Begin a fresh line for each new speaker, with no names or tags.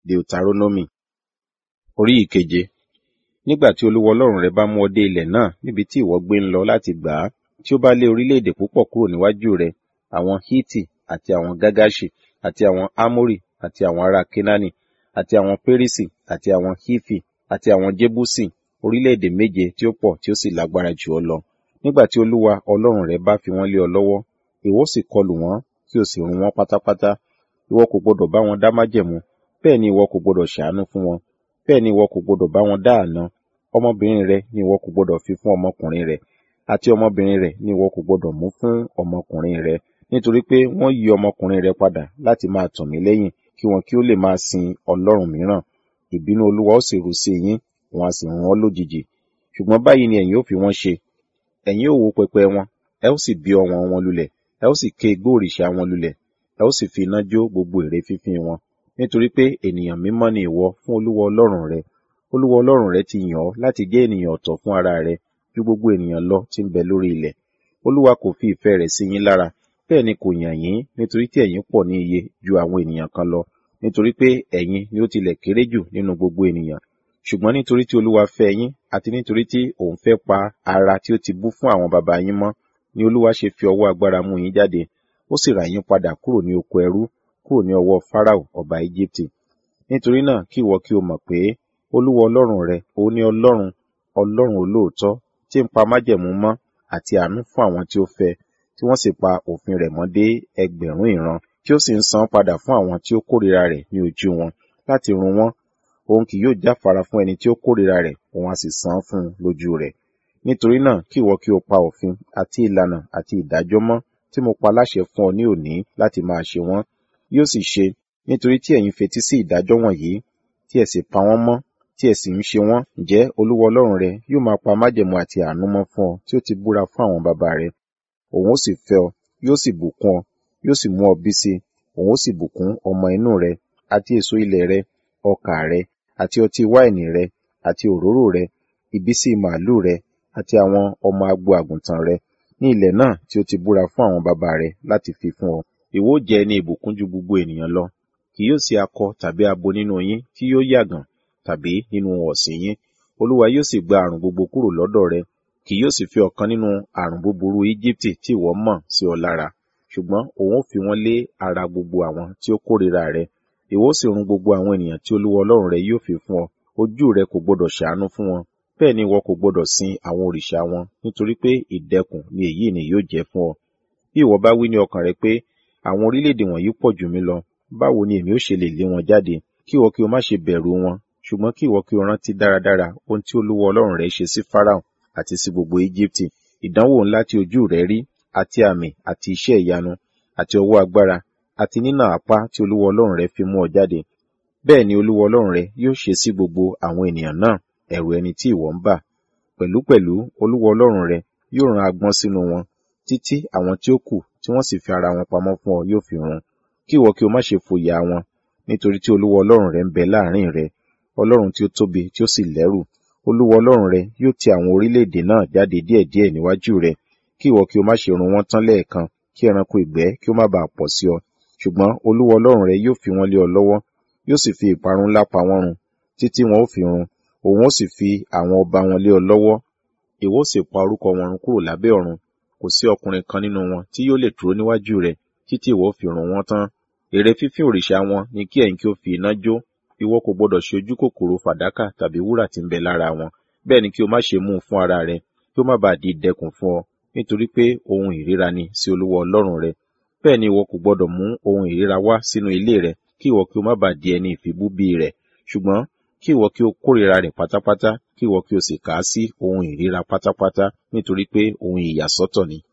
Deuteronomy orí ìkeje nígbà tí olúwa ọlọ́run rẹ bá mú ọ dé ilẹ̀ náà níbi tí ìwọ gbé ń lọ láti gbà á tí ó bá lé orílẹ̀-èdè púpọ̀ kúrò níwájú rẹ àwọn hiti àti àwọn gágáṣì àti àwọn amórì àti àwọn ará kenani àti àwọn pérísì àti àwọn hifi àti àwọn jébúsì orílẹ̀-èdè méje tí ó pọ̀ tí ó sì lágbára jù ọ lọ nígbà tí olúwa ọlọ́run rẹ bá fi wọ́n lé ọ lọ́wọ́ ìwọ sì kọlù wọ́n kí o sì run wọ́n pátápátá ìwọ kò gbọdọ̀ bá wọn dá májẹ̀mú bẹ́ẹ̀ ni ìwọ kò gbọdọ̀ ṣàánú fún wọn bẹ́ẹ̀ ni ìwọ kò gbọdọ̀ bá wọn dá àna ọmọbìnrin rẹ ni ìwọ kò gbọdọ̀ fi fún ọmọkùnrin rẹ àti ọmọbìnrin rẹ ni ìwọ kò gbọdọ̀ mú fún ọmọkùnrin rẹ nítorí pé wọ́n yí ọmọkùnrin rẹ padà láti máa tọ̀ mí lẹ́yìn kí wọn kí ó lè máa sin ọlọ́run mìíràn ìbínú olúwa ó sì rú sí yín wọn a sì run ọ́ lójijì ṣùgbọ́n báyìí ni ẹ̀yin ó fi wọ́n ṣe ẹ̀yin ó wó pẹpẹ wọn ẹ ó sì bí ọwọ́n wọn lulẹ̀ ẹ ó sì ké igbó òrìṣà wọn lulẹ̀ ẹ ó sì fi iná jó gbogbo ère fífín wọn nítorí pé ènìyàn mímọ́ ni ìwọ fún olúwa ọlọ́run rẹ olúwa ọlọ́run rẹ ti yàn ọ́ láti jẹ́ ènìyàn ọ̀tọ̀ fún ara rẹ ju gbogbo ènìyàn lọ tí ń bẹ lórí ilẹ̀ olúwa kò fi ìfẹ́ rẹ̀ sí yín lára bẹ́ẹ̀ ni kò yàn yín nítorí tí ẹ̀yin pọ̀ ní iye ju àwọn ènìyàn kan lọ nítorí pé ẹ̀yin ni ó tilẹ̀ kéré jù nínú gbogbo ènìyàn ṣùgbọ́n nítorí tí olúwa fẹ́ yín àti nítorí tí òun fẹ́ pa ara tí ó ti bú fún àwọn baba yín mọ́ ni olúwa ṣe fi ọwọ́ agbára mú yín jáde ó sì rà yín padà kúrò ní oko ẹrú kúrò ní ọwọ́ farao ọba íjíbítì nítorí náà kí ìwọ kí o mọ̀ pé olúwa ọlọ́run rẹ òun ni ọlọ́run ọlọ́run olóòótọ́ tí ń pa májẹ̀mú mọ́ àti àánú fún àwọn tí ó fẹ́ tí wọ́n sì pa òfin rẹ̀ mọ́ dé ẹgbẹ̀rún ìran tí ó sì ń san padà fún àwọn tí ó kórìíra rẹ̀ ní ojú wọn láti run wọ́n òun kì yóò jáfara fún ẹni tí ó kórìíra rẹ̀ òun á sì san fún un lójú rẹ̀ nítorí náà kí ìwọ kí o pa òfin àti ìlànà àti ìdájọ́ mọ́ tí mo pa láṣẹ fún ọ ní òní láti máa ṣe wọ́n yóò sì ṣe nítorí tí ẹ̀yin fetí sí ìdájọ́ wọ̀nyí tí ẹ sì pa wọ́n mọ́ tí ẹ sì ń ṣe wọ́n ǹjẹ́ olúwa ọlọ́run rẹ yóò máa pa májẹ̀mú àti àánú mọ́ fún ọ tí ó ti búra fún àwọn bàbá rẹ òun ó sì fẹ́ ọ yóò sì bùkún ọ yóò sì mú ọ bí sí òun ó sì bùkún ọmọ inú rẹ àti èso ilẹ̀ rẹ ọkà rẹ àti ọtí wáìnì rẹ àti òróró rẹ ìbísí màálù rẹ àti àwọn ọmọ agbo àgùntàn rẹ ní ilẹ̀ náà tí ó ti búra fún àwọn bàbá rẹ láti fi fún ọ ìwọ ó jẹ́ ẹni ìbùkún ju gbogbo ènìyàn lọ kì yóò sí akọ tàbí abo nínú yín tí yóò yàgàn tàbí nínú ọ̀sìn yín olúwa yóò sì gba àrùn gbogbo kúrò lọ́dọ̀ rẹ kì yóò sì fi ọ̀kan nínú àrùn búburú íjíbítì tí ìwọ mọ̀ sí ọ lára ṣùgbọ́n òun ó fi wọ́n lé ara gbogbo àwọn tí ó kórìíra rẹ ìwọ ó sì run gbogbo àwọn ènìyàn tí olúwa ọlọ́run rẹ yóò fi fún ọ ojú rẹ kò gbọdọ̀ ṣàánú fún wọn bẹ́ẹ̀ ni ìwọ kò gbọdọ̀ sin àwọn òrìṣà wọn nítorí pé ìdẹkùn ni èyí ni yóò jẹ́ fún ọ bí ìwọ bá wí ní ọkàn rẹ pé àwọn orílẹ̀-èdè wọ̀nyí pọ̀ jù mí lọ báwo ni èmi ó ṣe lè lé wọn jáde kí ìwọ kí o má ṣe bẹ̀rù wọn ṣùgbọ́n kí ìwọ kí o rántí dáradára ohun tí olúwa ọlọ́run rẹ ṣe sí Fáráò àti sí gbogbo Íjíbítì ìdánwò ńlá tí ojú rẹ rí àti àmì àti iṣẹ́ ìyanu àti ọwọ́ agbára àti nínà apá tí olúwa ọlọ́run rẹ fi mú ọ jáde bẹ́ẹ̀ ni olúwa ọlọ́run rẹ yóò ṣe sí gbogbo àwọn ènìyàn náà ẹ̀rù ẹni tí ìwọ ń bà pẹ̀lúpẹ̀lú olúwa ọlọ́run rẹ yóò rán agbọ́n sínú wọn títí àwọn tí ó kù tí wọ́n sì fi ara wọn pamọ́ fún ọ yóò fi run kí ìwọ kí o má ṣe fòyà wọn nítorí tí olúwa ọlọ́run rẹ ń bẹ láàrin rẹ ọlọ́run tí ó tóbi tí ó sì lẹ́rù olúwa ọlọ́run rẹ yóò ti àwọn orílẹ̀-èdè náà jáde díẹ̀díẹ̀ níwájú rẹ kí ìwọ kí o má ṣe run wọ́n tán lẹ́ẹ̀kan kí ẹranko ìgbẹ́ kí ó má bàa pọ̀ sí ọ ṣùgbọ́n olúwa ọlọ́run rẹ yóò fi wọ́n lé ọ lọ́wọ́ yóò sì fi ìparun ńlá pa wọ́n run títí wọn ó fi run òun ó sì fi àwọn ọba wọn lé ọ lọ́wọ́ ìwọ ó sì pa orúkọ wọn run kúrò lábẹ́ ọ̀run kò sí ọkùnrin kan nínú wọn tí yóò lè dúró níwájú rẹ títí ìwọ fi run wọ́n tán ère fífín òrìṣà wọn ni kí ẹ̀yin kí ó fi iná jó ìwọ kò gbọdọ̀ ṣe ojú kòkòrò fàdákà tàbí wúrà tí ń bẹ lára wọn bẹ́ẹ̀ ni kí o má ṣe mú un fún ara rẹ kí ó má bàa di ìdẹkùn fún ọ nítorí pé ohun ìríra ni sí olúwa ọlọ́run rẹ bẹ́ẹ̀ ni ìwọ kò gbọdọ̀ mú ohun ìríra wá sínú ilé rẹ kí ìwọ kí o má bàa di ẹni ìfibúbí rẹ ṣùgbọ́n kí ìwọ kí o kórìíra rẹ pátápátá kí ìwọ kí o sì kà á sí ohun ìríra pátápátá nítorí pé ohun ìyàsọ́tọ̀ ni